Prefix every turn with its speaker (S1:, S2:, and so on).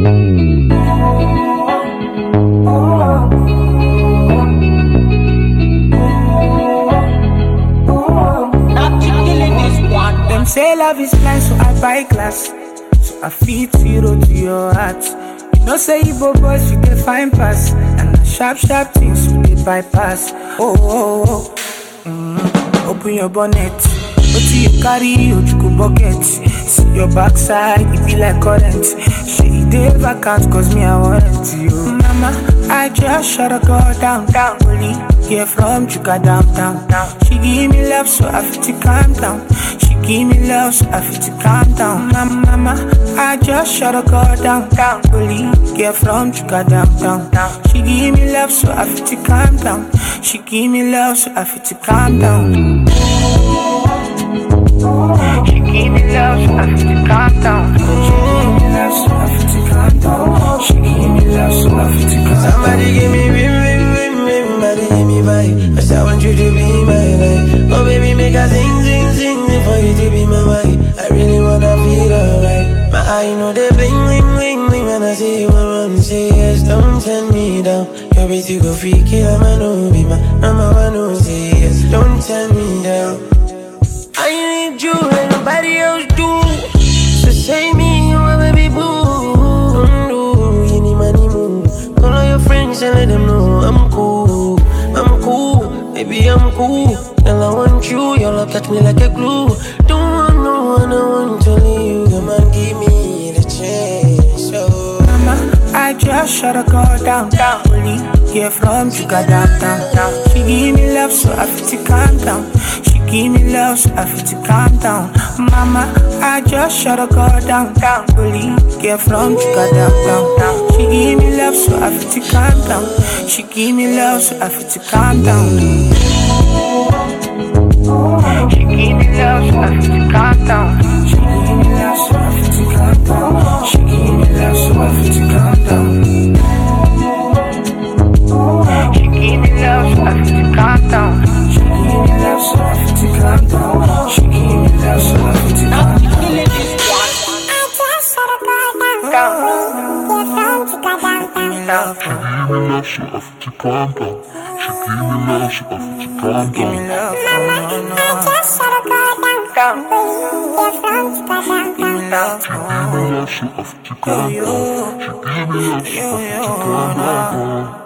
S1: Them say love is blind, so I buy glass. So I feed zero to your heart. You know say Igbo boys you dey find pass, and the sharp sharp things you dey bypass. Oh oh oh, mm. open your bonnet. Wetin you carry Ojukwu bucket? See your backside, it be like current. Shey e dey vacant cause me I want you. Mama, I just shut a girl down, down. Only hear from Chuka down, down, down. She give me love so I fit to calm down. She give me love so I fit to calm down. Mama, mama, I just shut a girl down, down. Only hear from Chuka down, down, down. She give me love so I fit to calm down. She give me love so I fit to calm down. She give me love, so I feel to calm down. She give me love, so I feel to calm down. She give me love, so I feel to calm down.
S2: Somebody give me rim, rim, rim, rim, somebody give me vibe. Cause I want you to be my life. Oh baby, make a sing, sing, sing, sing for you to be my wife. I really wanna feel alright. My eye know they bling, bling, bling, bling when I see you around. Say yes, don't turn me down. Your bitch go freaky, I'ma know be my, I'ma wanna say yes, don't turn me down. I need you and nobody else do. So say me, you a baby boo. Do you need money move? Call all your friends and let them know I'm cool. I'm cool, baby I'm cool. Girl I want you, your love catch me like a glue. Don't want no one, I want to leave. Come on, give me the chance. So.
S1: Mama, I just shut a girl down, down. Only hear from Chuka down, down, down. She give me love, so I feel to calm down. She give me love, so I feel to calm down. Mama, I just shut a girl down, down. Only hear from Chuka down, down, down. She give me love, so I feel to calm down. She give me love, so I feel to calm down. She give me love, so I feel to calm down. She give me love, so I feel to calm down. She give me love, so I feel to calm down. She give me love, so I feel to calm down. She give me love, so I feel to calm down. She give me love, so I feel to calm down. Love,
S3: Give me love, so I feel to calm down. She give me love, so I feel to calm
S1: give me
S3: down.
S1: love, no, no, down. Give me love,
S3: Give me love, so I feel to calm down. She give me love, so I feel to calm down.